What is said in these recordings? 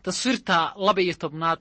taswiirta laba iyo tobnaad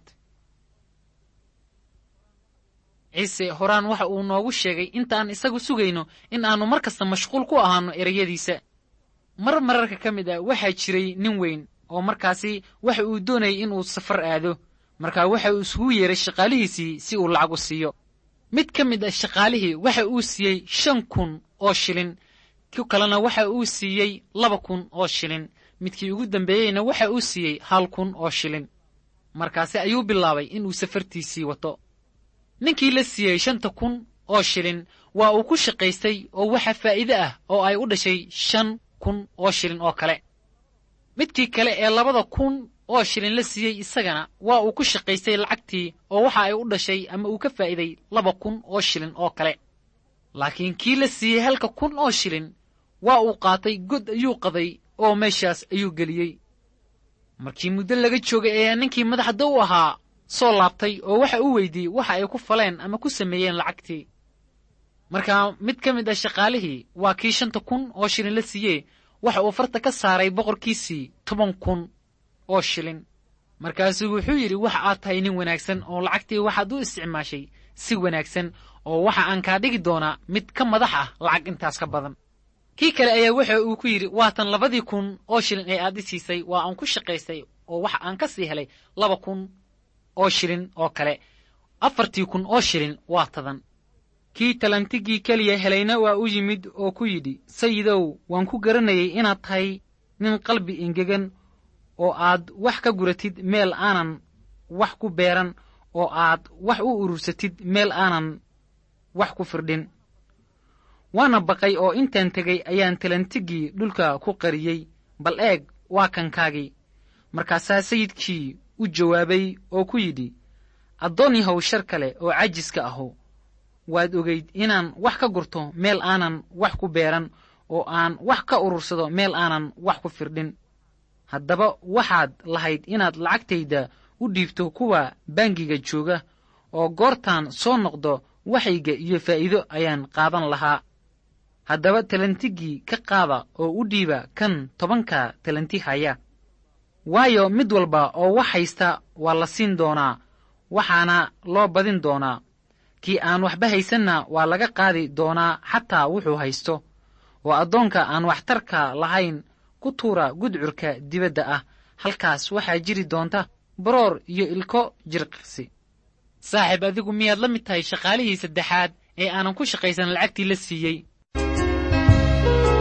ciise horaan waxa uu noogu sheegay intaan isagu sugayno in aannu mar kasta mashquul ku ahaanno ereyadiisa mar mararka ka mid ah waxaa jiray nin weyn oo markaasi waxa uu doonayay inuu safar aado markaa waxa uu isugu yeeray shaqaalihiisii si uu lacag u siiyo mid ka mid ah shaqaalihii waxa uu siiyey shan kun oo shilin ku kalena waxa uu siiyey laba kun oo shilin midkii ugu dambeeyeyna waxa uu siiyey hal kun oo shilin markaasi ayuu bilaabay inuu safartiisii wato ninkii la siiyey shanta kun oo shilin waa uu ku shaqaystay oo waxa faa'iide ah oo ay u dhashay shan kun oo shilin oo kale midkii kale ee labada kun oo shilin la siiyey isagana waa uu ku shaqaystay lacagtii oo waxa ay u dhashay ama uu ka faa'iiday laba kun oo shilin oo kale laakiin kii la siiyey halka kun oo shilin waa uu qaatay god ayuu qaday oo meeshaas ayuu geliyey markii muddo laga joogay ayaa ninkii madaxda u ahaa soo laabtay oo waxa uu weydiiyey waxa ay ku faleen ama ku sameeyeen lacagtii markaa mid ka mid ah shaqaalihii waa kii shanta kun oo shilin la siiyee waxa uu farta ka saaray boqorkiisii toban kun oo shilin markaasuu wuxuu yidhi waxa aad tahay nin wanaagsan oo lacagtii waxaad u isticmaashay si wanaagsan oo waxa aan kaa dhigi doonaa mid ka madax ah lacag intaas ka badan kii kale ayaa waxa uu ku yidhi waatan labadii kun oo shilin ee aad i siisay waa aan ku shaqaystay oo waxa aan ka sii helay laba kun oo shilin oo kale afartii kun oo shilin waa tadan kii talantigii keliya helayna waa u yimid oo ku yidhi sayidow waan ku garanayay inaad tahay nin qalbi engegan oo aad wax ka guratid meel aanan wax ku beeran oo aad wax u urursatid meel aanan wax ku firdhin waana baqay oo intaan tegay ayaan talantigii dhulka ku qariyey bal eeg waa kankaagii markaasaa sayidkii u jawaabay oo ku yidhi addoon yahow shar kale oo cajiska ahu waad ogayd inaan wax ka gurto meel aanan wax ku beeran oo aan wax ka urursado meel aanan wax ku firdhin haddaba waxaad lahayd inaad lacagtayda u dhiibto kuwa bangiga jooga oo goortaan soo noqdo waxayga iyo faa'iido ayaan qaadan lahaa haddaba talantigii ka qaada oo u dhiiba kan tobanka talanti haya waayo mid walba oo wax haysta waa la siin doonaa waxaana loo badin doonaa kii aan waxba haysanna waa laga qaadi doonaa xataa wuxuu haysto oo addoonka aan waxtarka lahayn ku tuura gudcurka dibadda ah halkaas waxaa jiri doonta baroor iyo ilko jirqisi saaxiib adigu miyaad la mid tahay shaqaalihii saddexaad ee aanan ku shaqaysan lacagtii la siiyey